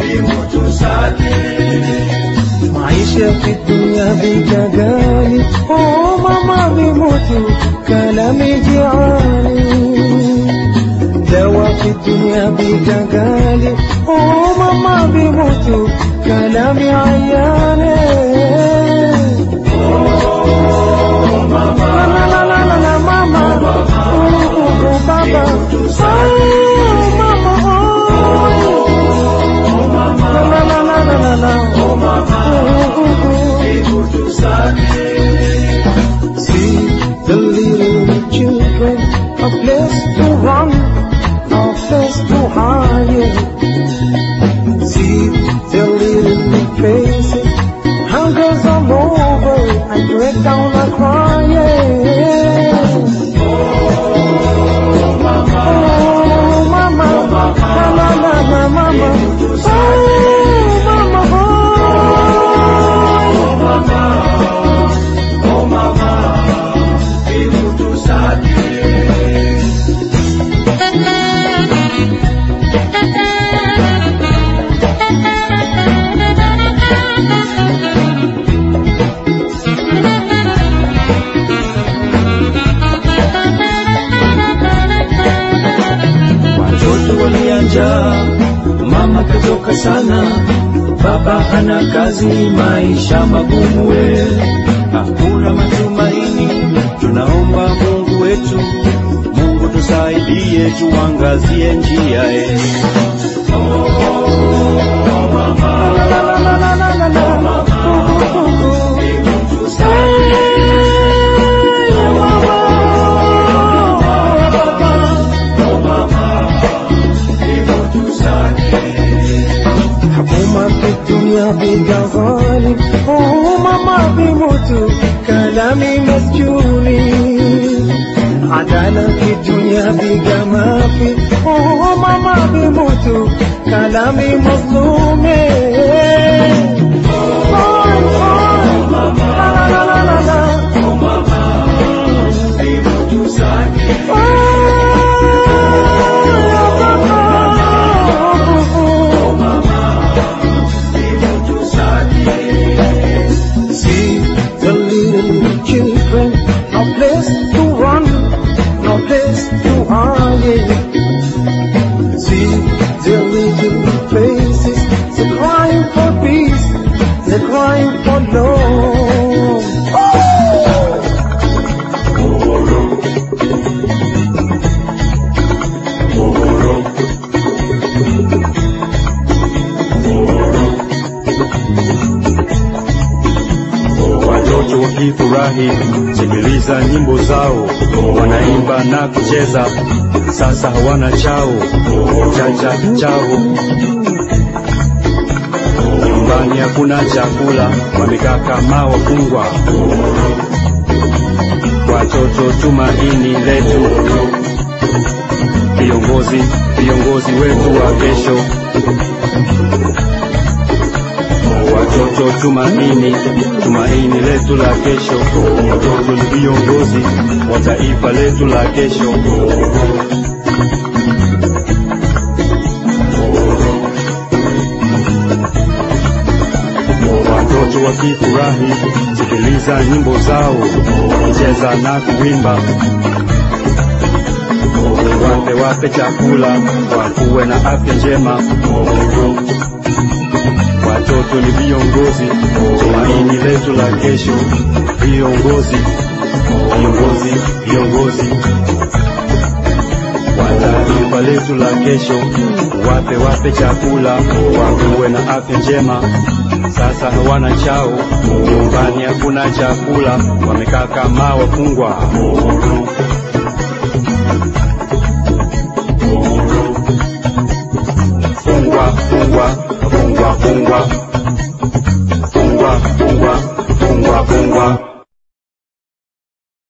maisha fi dunya bika gali oh mama bimutu kalami jiani dawa fi dunya bika gali oh mama bimutu kalami ayane La la la la la la mama oh, oh, oh, baba oh mama oh la la la la la la la oh mama oh, oh, oh. See the little children, a place to run, a place to hide. See the little faces, hungers all over, I break down a crying. Oh, mama, la la la la mama, oh, mama, oh. watoto walianja, mama katoka sana, baba hana kazi, maisha magumu we, hakuna matumaini. Tunaomba Mungu wetu, Mungu tusaidie, tuangazie njia e. حكومة في الدنيا بقى غالي وماما بيموتوا كلامي مسجوني عدالة في الدنيا بقى ما في وماما بيموتوا كلامي مظلومي فاين فاين لا لا لا لا لا See the little children, no place to run, no place to hide. See their little faces, they're crying for peace, they're crying for love. Watoto wakifurahi, sikiliza nyimbo zao, wanaimba na kucheza, sasa hawana chao chacha chao. Nyumbani hakuna chakula, wamekaa kama wafungwa. Watoto tumaini letu, viongozi viongozi wetu wa kesho watoto tumaini, tumaini letu la kesho. Watoto ni viongozi wa taifa letu la kesho. Watoto wakifurahi, sikiliza nyimbo zao, wakicheza na kuimba. Wape wape chakula, wakuwe na afya njema. Watoto ni viongozi, tumaini letu la kesho. Viongozi, viongozi, viongozi wa taifa letu la kesho. Wape wape chakula, wakuwe na afya njema. Sasa hawana chao, nyumbani hakuna chakula, wamekaa kama wafungwa. Fungwa, fungwa, fungwa, fungwa, fungwa, fungwa, fungwa, fungwa.